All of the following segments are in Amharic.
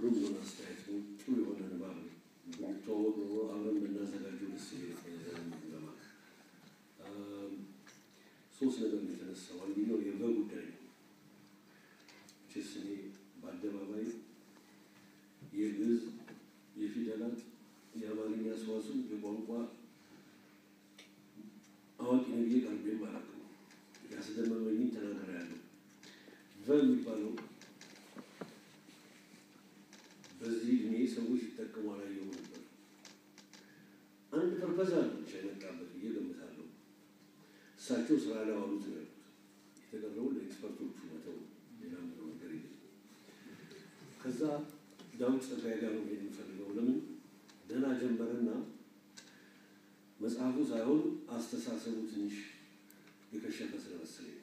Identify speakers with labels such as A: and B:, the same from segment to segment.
A: ግሩም የሆነ አስተያየት ነው። ጥሩ የሆነ ንባብ ነው። ብንተዋወቅ ኖሮ አብረን ብናዘጋጀው ደስ ይለኛል ለማለት ሶስት ነገር ነው የተነሳው። አንደኛው የበ ጉዳይ ነው። ችስ እኔ በአደባባይ የግዕዝ የፊደላት የአማርኛ ሰዋስው የቋንቋ አዋቂ ነው ብዬ ቀርቤም አላውቅም። ያስደመመኝን ተናግሬያለሁ። በ የሚባለው በዚህ እድሜ ሰዎች ሲጠቀሙ አላየሁም ነበር። አንድ ፐርፐዝ አለ ብቻ የመጣበት ብዬ ገምታለሁ። እሳቸው ስራ ላይ ዋሉት ነው ያሉት። የተቀረውን ለኤክስፐርቶቹ መተው ሌላ ምለው ነገር የለም። ከዛ ዳዊት ጸጋዬ ጋር ነው ሄድ የምፈልገው። ለምን ደህና ጀመረና መጽሐፉ ሳይሆን አስተሳሰቡ ትንሽ የከሸፈ ስለመሰለኝ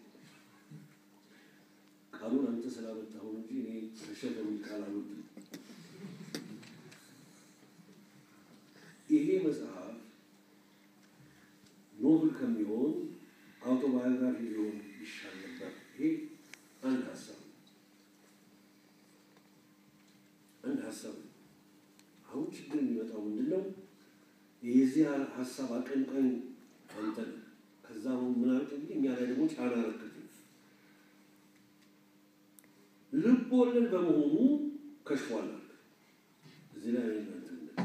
A: ቃሉን አንተ ስላመጣኸው እንጂ እኔ ከሸፈ የሚል ቃል አልወድም። ይሄ መጽሐፍ ኖብል ከሚሆን አውቶባዮግራፊ ሊሆን ይሻል ነበር። ይሄ አንድ ሀሳብ ነው። አንድ ሀሳብ ነው። አሁን ችግር የሚመጣው ምንድን ነው? የዚህ ሀሳብ አቀንቃኝ አንተ ነህ። ከዛ ምን አልክ እንግዲህ እኛ ላይ ደግሞ ጫና ረክት ልብ ወለድ በመሆኑ ከሽፏል አልክ። እዚህ ላይ እናንተ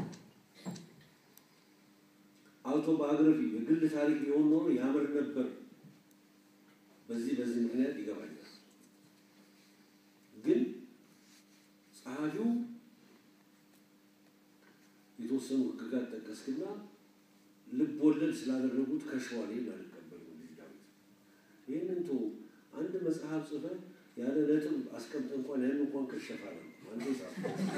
A: አውቶባዮግራፊ የግል ታሪክ ቢሆን ኖሮ ያምር ነበር። በዚህ በዚህ ምክንያት ይገባኛል። ግን ጸሐፊው የተወሰኑ ሕግጋት ጠቀስክና ልብ ወለድ ስላደረጉት ከሸዋል ይህን አልቀበልም። ልጅ ዳዊት ይህንን ቶ አንድ መጽሐፍ ጽፈህ ያለ ነጥብ አስቀምጠ እንኳን ያን እንኳን ከሸፋ ነው አንዴ ጻፍ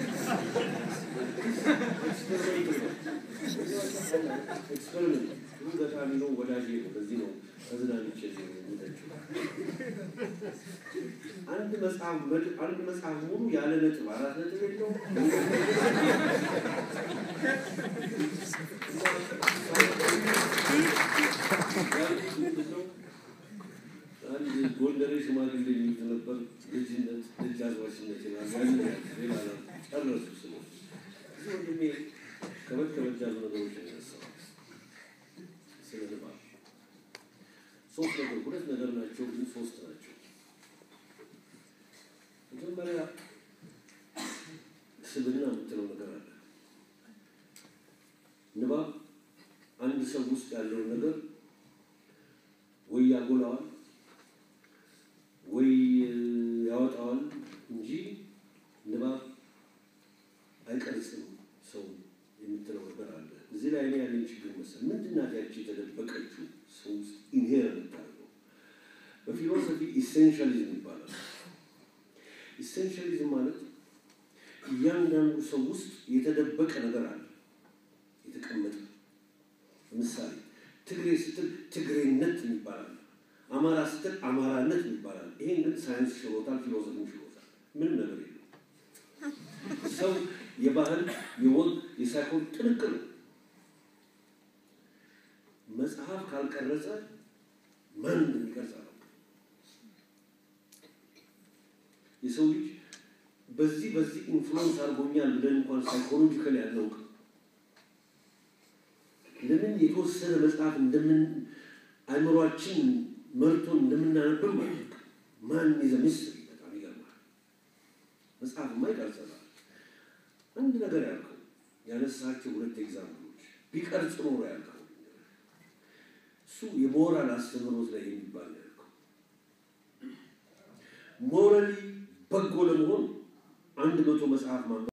A: ኤክስፐሪመንት ሁሉ ገጣሚ ነው፣ ወዳጅ ነው። በዚህ ነው ተዝናንቼ የምተችው። አንድ መጽሐፍ አንድ መጽሐፍ ሙሉ ያለ ነጥብ አራት ነጥብ የለው አንድ ጎንደሬ ሽማግሌ የሚሉት ነበር። ልጅነት ልጅ አዝማችነት ይላል። ያንን ሌላ ጨረሱ ስለ እዚህ ወንድሜ ከበድ ከበድ ያሉ ነገሮች ያነሳው ስለ ንባብ ሶስት ነገር ሁለት ነገር ናቸው፣ ግን ሶስት ናቸው። መጀመሪያ ስብዕና የምትለው ነገር አለ። ንባብ አንድ ሰው ውስጥ ያለውን ነገር ወይ ያጎላዋል ወይ ያወጣዋል እንጂ ንባብ አይቀርጽም ሰው የምትለው ነገር አለ። እዚህ ላይ እኔ ያለኝ ችግር መሰል ምንድን ናት ያቺ የተደበቀችው ሰው ውስጥ ኢንሄር የምታደርገው? በፊሎሶፊ ኢሴንሻሊዝም ይባላል። ኢሴንሻሊዝም ማለት እያንዳንዱ ሰው ውስጥ የተደበቀ ነገር አለ፣ የተቀመጠ ለምሳሌ ትግሬ ስትል ትግሬነት ይባላል። አማራ ስትል አማራነት ይባላል። ይሄን ግን ሳይንስ ሽሮታል፣ ፊሎሶፊ ሽሮታል። ምንም ነገር የለም። ሰው የባህል የወግ የሳይኮን ጥንቅር ነው። መጽሐፍ ካልቀረጸ ማን እንደሚቀርጽ አለው። የሰው ልጅ በዚህ በዚህ ኢንፍሉዌንስ አድርጎኛል ብለን እንኳን ሳይኮሎጂካል ያለው ለምን የተወሰነ መጽሐፍ እንደምን አእምሯችን መርቶን እንደምናነብም ማለት ማን ይዘ ምስል በጣም ይገርማል። መጽሐፍማ ይቀርጸናል። አንድ ነገር ያልከው ያነሳቸው ሁለት ኤግዛምፕሎች ቢቀርጽ ኖሮ ያልከው እሱ የሞራል አስተምህሮት ላይ የሚባል ያልከው ሞራሊ በጎ ለመሆን አንድ መቶ መጽሐፍ ማንበብ